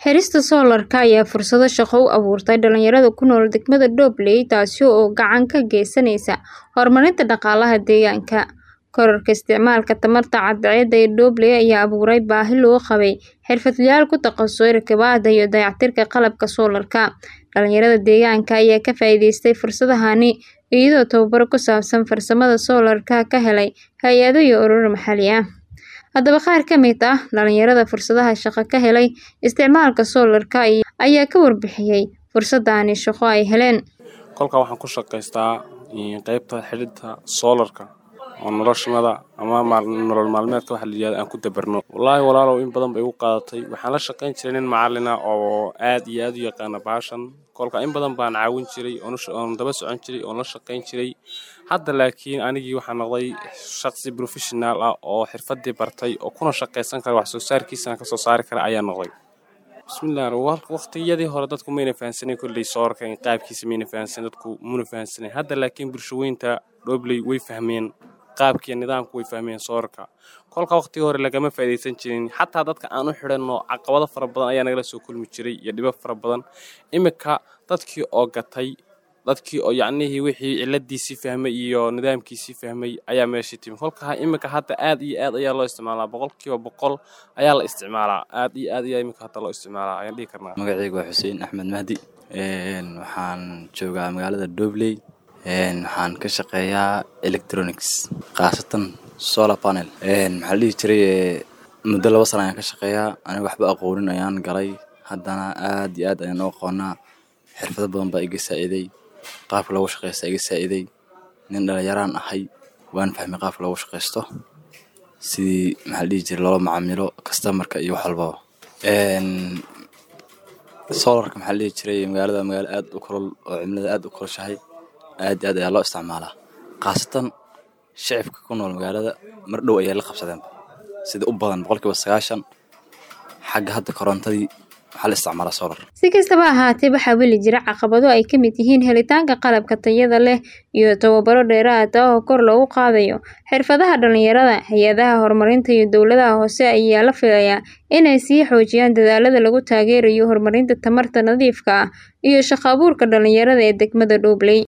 Xirista soolarka ayaa fursado shaqo u abuurtay dhalinyarada ku nool degmada Dobley taasi oo gacan ka geysaneysa horumarinta dhaqaalaha deegaanka. Kororka isticmaalka tamarta cadceedda ee Dobley ayaa abuuray baahi loo qabay xirfadlayaal ku takhasusay rakibaadda iyo dayactirka qalabka soolarka. Dhalinyarada deegaanka ayaa ka faa'iideystay fursadahani iyagoo tababaro ku saabsan farsamada soolarka ka helay hay'ado iyo ururo maxalli ah. Haddaba qaar ka mid ah dhalinyarada fursadaha shaqo ka helay isticmaalka soolarka ayaa ka warbixiyay fursadahani shaqo ay heleen. Kolka waxaan ku shaqaystaa qaybta xidhidda soolarka oo noloshooda ama nolol maalmeedka waxa la yiraahdo aan ku dabarno. Wallaahi walaalow in badan bay igu qaadatay. Waxaan la shaqayn jiray nin macallin ah oo aad iyo aad u yaqaana bahashan. Kolka in badan baan caawin jiray oon daba socon jiray oon la shaqayn jiray. Hadda laakiin anigii waxaan noqday shaqsi professional ah oo xirfadii bartay oo kuna shaqaysan kara wax soo saarkiisana ka soo saari kara ayaan noqday. Bismillah waqtiyadii hore dadku mayna fahansanin kolley soolarka in qaabkiisa mayna fahansanin dadku muna fahansanin. Hadda laakiin bulshaweynta Dobley way fahmeen qaabkii nidaamku way fahmeen soolarka. Kolka waqtigii hore lagama faa'iideysan jirin xataa dadka aan u xidhanno caqabado fara badan ayaa nagala soo kulmi jiray iyo dhibab fara badan. Imika dadkii oo gatay dadkii oo yacnihii wixii ciladiisii fahmay iyo nidaamkiisii fahmay ayaa meesha timi. Kolka imika hadda aad iyo aad ayaa loo isticmaalaa boqolkiiba boqol ayaa la isticmaalaa. Aad iyo aad ayaa imika hadda loo isticmaalaa ayaan dhihi karnaa. Magacaygu waa Xuseen Axmed Mahdi. Waxaan joogaa magaalada Dobley. Waxaan ka shaqeeyaa electronics khaasatan solar panel. Maxaa la dhihi jiray muddo laba sano ayaan ka shaqeeyaa. Aniga waxba aqoonin ayaan galay. Haddana aad iyo aad ayaan u aqoonaa. Xirfado badan baa iga saa'iday. Qaabka loogu shaqeysto iga saa'iday. Nin dhalinyaraan ahay. Waan fahmay qaabka loogu shaqeysto. Sidii maxaa la dhihi jiray loola macaamilo customer-ka iyo wax walbaba. Soolarka maxaa la dhihi jiray magaalada magaalo aad u kulul oo cimilada aad u kulushahay. Aad iyo aad ayaa loo isticmaalaa. Khaasatan shicibka ku nool magaalada mar dhow ayay la qabsadeen. Sida u badan boqolkiiba sagaashan xagga hadda korontadii waxaa la isticmaalaa soolar. Si kastaba ha ahaatee waxaa weli jira caqabado ay ka mid yihiin helitaanka qalabka tayada leh iyo tababaro dheeraad ah oo kor loogu qaadayo xirfadaha dhalinyarada. Hay'adaha horumarinta iyo dowladaha hoose ayaa la filayaa inay sii xoojiyaan dadaallada lagu taageerayo horumarinta tamarta nadiifka ah iyo shaqo abuurka dhalinyarada ee degmada Dobley.